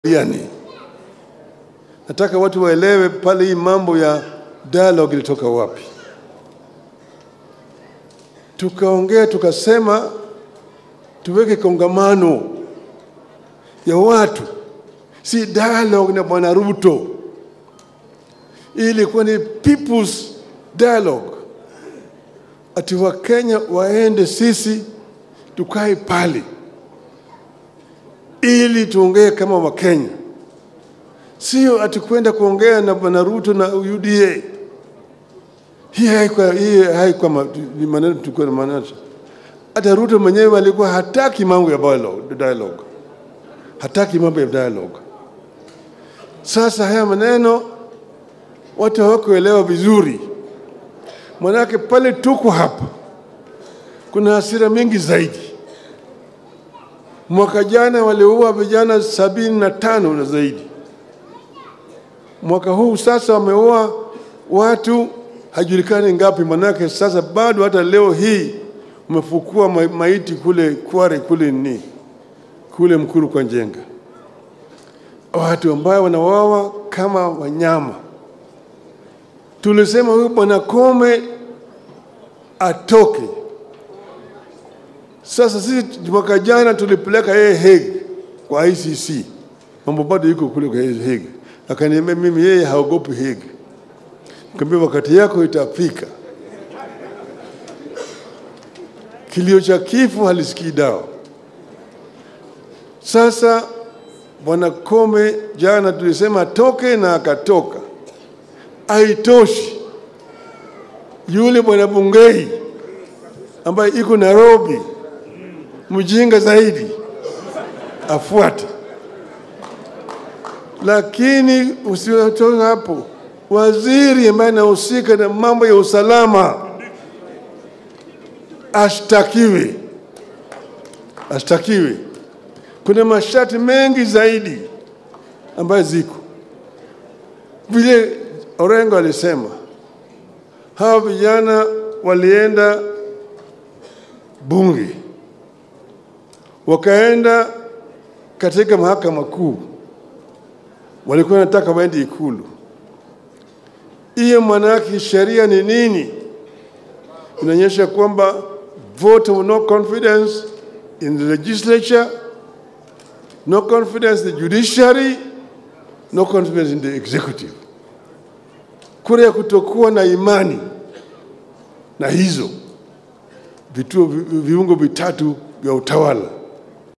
Yani, nataka watu waelewe pale hii mambo ya dialogue ilitoka wapi. Tukaongea tukasema tuweke kongamano ya watu, si dialogue na bwana Ruto. Hii ilikuwa ni people's dialogue, ati Wakenya waende sisi tukae pale ili tuongee kama Wakenya, sio ati kwenda kuongea na bwana Ruto na UDA. Hii haikuwa hii haikuwa ma- ni maneno tulikuwa na maneno. Hata Ruto mwenyewe alikuwa hataki mambo ya dialogue, dialogue. hataki mambo ya dialogue. Sasa haya maneno watu hawakuelewa vizuri, manake pale tuko hapa kuna hasira mingi zaidi. Mwaka jana waliua vijana sabini na tano na zaidi. Mwaka huu sasa wameua watu hajulikani ngapi, manake sasa bado hata leo hii umefukua ma- maiti kule Kware kule ni kule Mkuru kwa Njenga, watu ambao wanawawa kama wanyama. Tulisema huyu bwana Kome atoke. Sasa sisi mwaka jana tulipeleka yeye Hague kwa ICC, mambo bado yuko kule kwa Hague. Akaniambia mimi yeye haogopi Hague. Nikamwambia wakati yako itafika. Kilio cha kifo halisikii dawa. Sasa bwana Kome jana tulisema atoke na akatoka, haitoshi. Yule bwana Bungei ambaye iko Nairobi, mjinga zaidi, afuate. Lakini usiotoka hapo, waziri ambaye anahusika na mambo ya usalama ashtakiwe, ashtakiwe. Kuna masharti mengi zaidi ambayo ziko vile Orengo alisema, hawa vijana walienda bunge, wakaenda katika mahakama kuu, walikuwa wanataka waende Ikulu. Hiyo maana yake sheria ni nini? Inaonyesha kwamba vote of no confidence in the legislature, no confidence in the judiciary, no confidence in the executive. Kura ya kutokuwa na imani na hizo vituo vi- viungo vitatu vya utawala